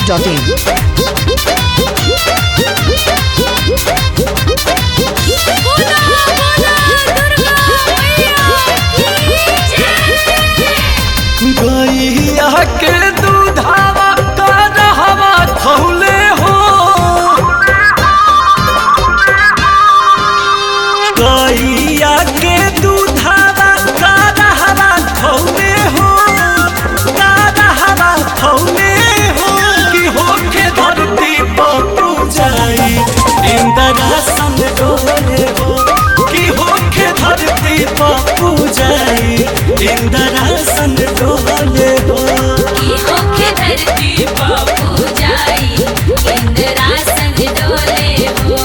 biharmasti.in बोला बोला दुर्गा मैया की जय गैया के दूधावा का रहवा खौले हो गैया के दूधावा का रहवा खौले हो का रहवा खौले हो कि होके धरती पर पूजाई इंद्रासन डोले हो कि होके धरती पर पूजाई इंद्रासन डोले हो की होके धरती बाबू जाई इंद्रासन डोले हो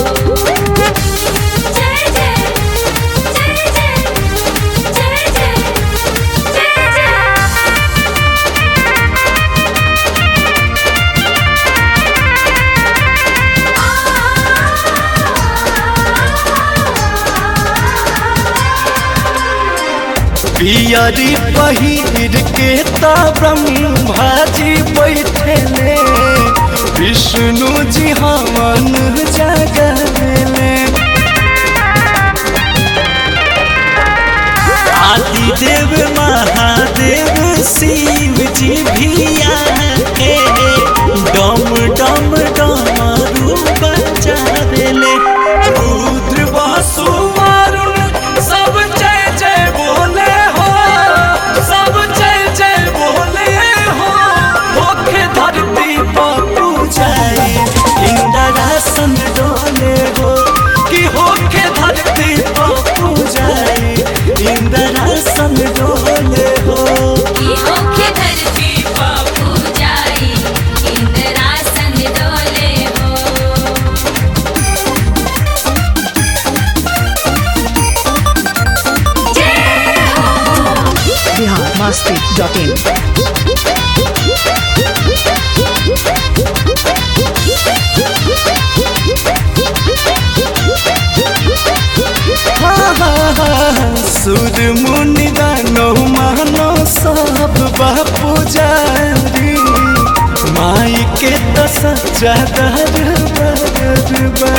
जय जय जय जय जय जय जय जय पियरी पहिर के ब्रह्माजी बैठले विष्णु जी हवन जगले आदि देव महादेव शिव जी भी आके डम डम डमरू बजावेले रुद्र वासु मारुण सब जय जय बोले हो सब जय जय बोले हो होके धरती पर पूजाई इंद्रासन डोले हो कि होके धरती पर पूजाई इंद्रासन डोले हो की होके धरती बाबू जाई इंद्रासन डोले हो biharmasti.in सुर मुनि दानो मानो सब बापू जारी माई के तो सच्चा दरबार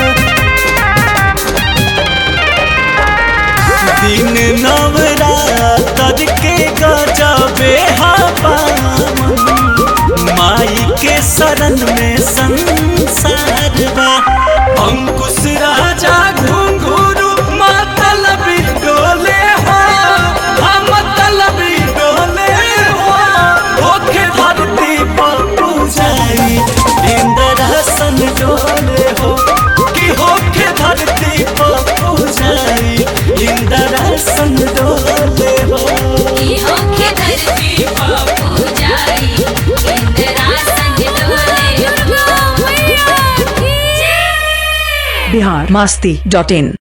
दिन नवरात्र के गजबे हवामन माई के शरण में संसार बा अंकुश राजा घुंघरू मातल भी डोले हो हम तलबी डोले हो होके धरती पर पूजाई इंद्रासन डोले हो कि होके धरती पर पूजाई इंद्रासन डोले हो की होके धरती बाबू जाई इंद्रासन डोले दुर्गा मैया की जय biharmasti.in